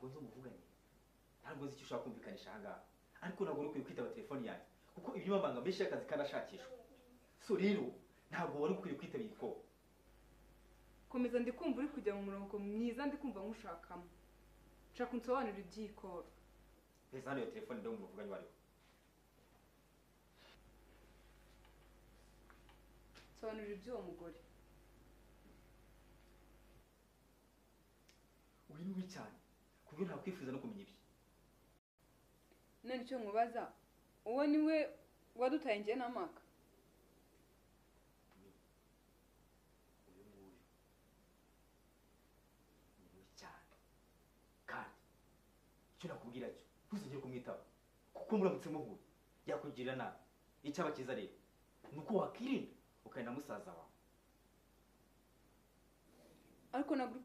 nzi umuvuganye ntabwo nzi icyo ushaka kumvikanisha ahangaha ariko ntabwo uri ukwiye kwitaba telefoni yanjye kuko ibinyamabanga menshi y'akazi karashakishwa so rero ntabwo wari ukwiye kwitaba igikoro komeza ndikumva uri kujya mu murongo mwiza ndikumva nkushakamo nshaka unsobanurira ibyikoro reza hano iyo telefone ndabona umuvuganye uwo ari we nsobanurira iby'uwo mugore uri mubi cyane ku buryo ntakwifuza no kumenya ibye none icyo nkubaza uwo ni we wadutaye njye n'amaka uyu nguyu ni mubi cyane kandi icyo nakubwira cyo ntuzongere kumwitaba kuko muramutse muhuye yakugirira nabi icyaba cyiza rero ni uko wakirinda ukari na musaza wawe ariko ntabwo uri